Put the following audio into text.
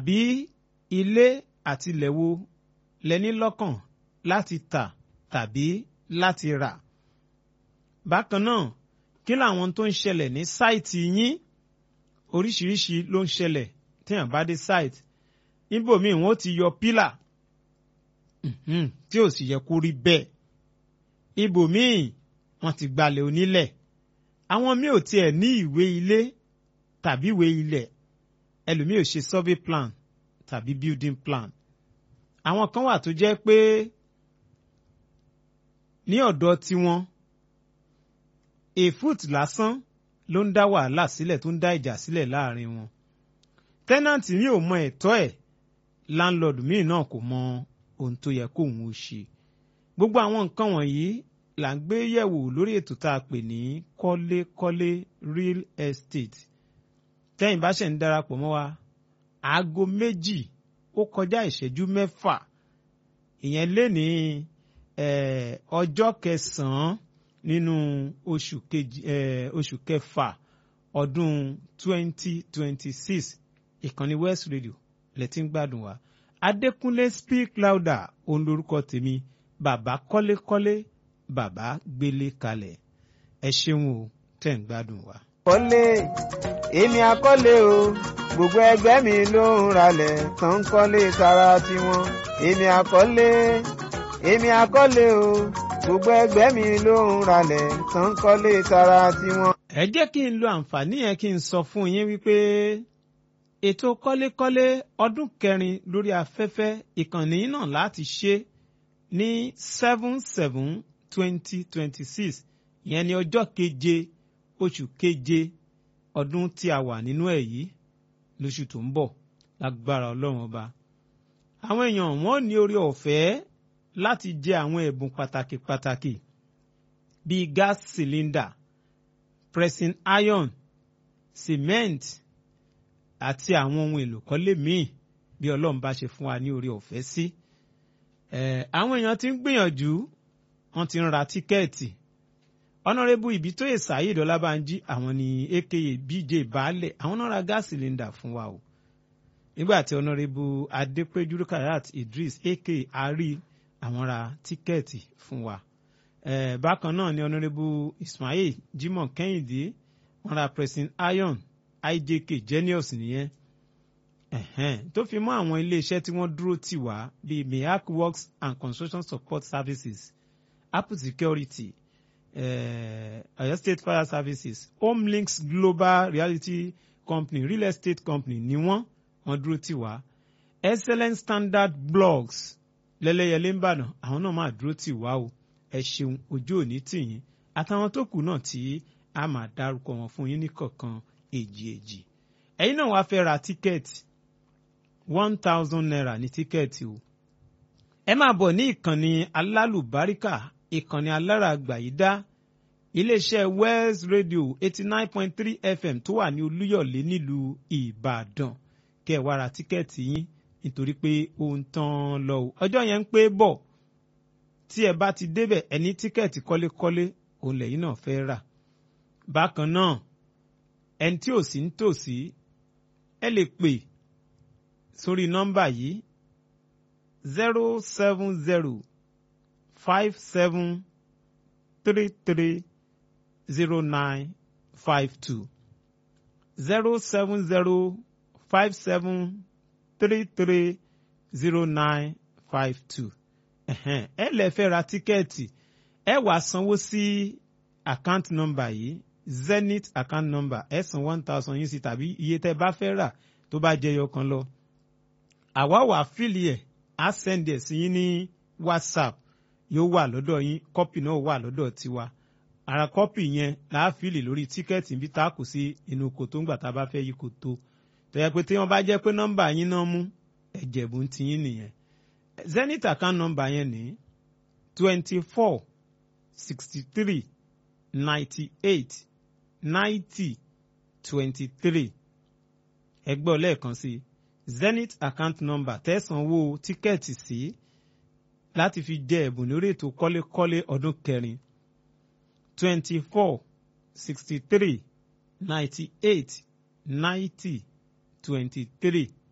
tàbí ilé àti ilẹ̀ wo lẹ́ní lọ́kàn láti tà tàbí láti rà. bákan náà kí làwọn tó ń ṣẹlẹ̀ ní sáìtì yín oríṣiríṣi ló ń ṣẹlẹ̀ téèyàn bá dé sáìtì níbòmíì wọn ó ti yọ pílà tí ò sì yẹ kó rí bẹ́ẹ̀ ibòmíì wọn ti gbalẹ̀ onílẹ̀ àwọn míì ò tiẹ̀ ní ìwé ilé tàbí ìwé ilẹ̀ ẹlòmíì ò ṣe survey plan tàbí building plan àwọn kan wà tó jẹ́ pé ní ọ̀dọ̀ tiwọn èfúùt lásán ló ń dá wàhálà sílẹ̀ tó ń dá ìjà sílẹ̀ láàrin wọn tẹ́nàntì mi ò mọ ẹ̀tọ́ ẹ̀ láńlọ́ọ̀dù míì náà kò mọ ohun tó yẹ kóun ó ṣe gbogbo àwọn nǹkan wọ̀nyí là ń gbé yẹ̀wò lórí ètò tá a pè ní kọ́lékọ́lé real estate tẹ́yìn bá ṣẹ̀ ń darapọ̀ mọ́ wa aago méjì ó kọjá ìṣẹ́jú mẹ́fà ìyẹn lé ní ọjọ́ kẹsàn-án nínú oṣù kejì oṣù kẹfà ọdún twenty twenty six ìkànnì West Radio lẹ́tí ń gbádùn wa Adékúnlé speak louder òun lorúkọ tèmi bàbá kọ́lékọ́lé bàbá gbélé kalẹ̀ ẹ ṣeun o tẹ̀ ń gbádùn wa. kọ́lé èmi àkọ́lé o gbogbo ẹgbẹ́ mi ló ń ralẹ̀ tán ń kọ́lé tara tiwọn èmi àkọ́lé èmi àkọ́lé o gbogbo ẹgbẹ́ mi ló ń ralẹ̀ tán ń kọ́lé tara tiwọn. ẹ jẹ́ kí n lo àǹfààní yẹn kí n sọ fún yín wípé ètò kọ́lékọ́lé ọdún kẹrin lórí afẹ́fẹ́ ìkànnì náà láti ṣe ní seven seven twenty twenty six ìyẹn ní ọjọ́ keje oṣù keje ọdún tí a wà nínú ẹ̀ yìí lóṣù tó ń bọ̀ lágbára ọlọ́run ọba. àwọn èèyàn wọn ní orí ọ̀fẹ́ láti jẹ àwọn ẹ̀bùn pàtàkì pàtàkì bíi gas cylinder pressing iron cement àti àwọn ohun èlò kọ́lé míì bí ọlọ́run bá ṣe fún wa ní orí ọ̀fẹ́ sí. àwọn èèyàn ti ń gbìyànjú wọ́n ti ń ra tíkẹ́ẹ̀tì ọ̀nàrẹ́bù ìbítóyè saheed ọlábànjí àwọn ní aka bj baálẹ̀ àwọn náà ra gas cylinder fún wa o nígbà tí ọ̀nàrẹ́bù adépéjú rukayat idris aka ari àwọn ra tíkẹ́ẹ̀tì fún wa bákan náà ni ọ̀nàrẹ́bù ismail jimoh kẹ́hìndé wọ́n ra pressing iron ijk genius nìyẹn tó fi mọ́ àwọn iléeṣẹ́ tí wọ́n dúró tì wá bíi miak works and construction support services apple security Ọ̀yọ́ uh, State Fire Services Homelinks Global Reality Company Real Estate Company ni wọ́n wọ́n dúró tì wá Excellent Standard Blogs lẹ́lẹ́yẹlé ń bàdàn àwọn náà máa dúró tì wá o ẹ ṣeun ojú òní tì yín àtàwọn tó kù náà tí a máa dárúkọ wọn fún yín ní kọ̀ọ̀kan èjì èjì ẹ̀yin náà wàá fẹ́ ra tíkẹ́ẹ̀tì one thousand naira ní tíkẹ́ẹ̀tì o ẹ máa bọ̀ ní ìkànnì alálùbáríkà ìkànnì alára àgbàyídá iléeṣẹ́ West Radio eighty nine point three FM tó wà ní Olúyọ̀lé nílùú Ìbàdàn kẹ́ ẹ wá ra tíkẹ́ẹ̀tì yín nítorí pé ó ń tán lọ o ọjọ́ yẹn ń pé bọ̀ tí ẹ bá ti débẹ̀ ẹ ní tíkẹ́ẹ̀tì kọ́lékọ́lé òun lẹ́yìn náà fẹ́ rà bákan náà ẹni tí ò sí ń tòsí ẹ lè pè sórí nọ́mbà yìí zero seven zero five seven three three zero nine five two zero seven zero five seven three three zero nine five two ẹ lè fẹ́ ra tíkẹ́ẹ̀tì ẹ wàá sanwó sí account number yìí zenith account number ẹ san one thousand yín sí tàbí iye tẹ́ bá fẹ́ rà tó bá jẹyọ kan lọ àwa wà fíìlì ẹ̀ á send ẹ̀ sí yín ní whatsapp yóò wà lọ́dọ̀ yín kọ́pì náà wà lọ́dọ̀ tiwa ara kọ́pì yẹn láàfíìlì lórí tíkẹ́ẹ̀tì níbi tá a kù sí inú kòtó ńgbà tá a bá fẹ́ yí kòtó tó yẹ pé tí wọ́n bá jẹ́ pé nọ́mbà yín náà mú ẹ̀jẹ̀bù ń tiyín nìyẹn zenith account number yẹn ní twenty four sixty three ninety eight ninety twenty three ẹgbẹ́ lẹ́ẹ̀kan sí zenith account number tẹ̀sánwó tíkẹ́ẹ̀tì sí láti fi jẹ ẹ̀bùn lórí ètò kọ́lékọ́lé ọdún kẹrin twenty four sixty three ninety eight ninety twenty three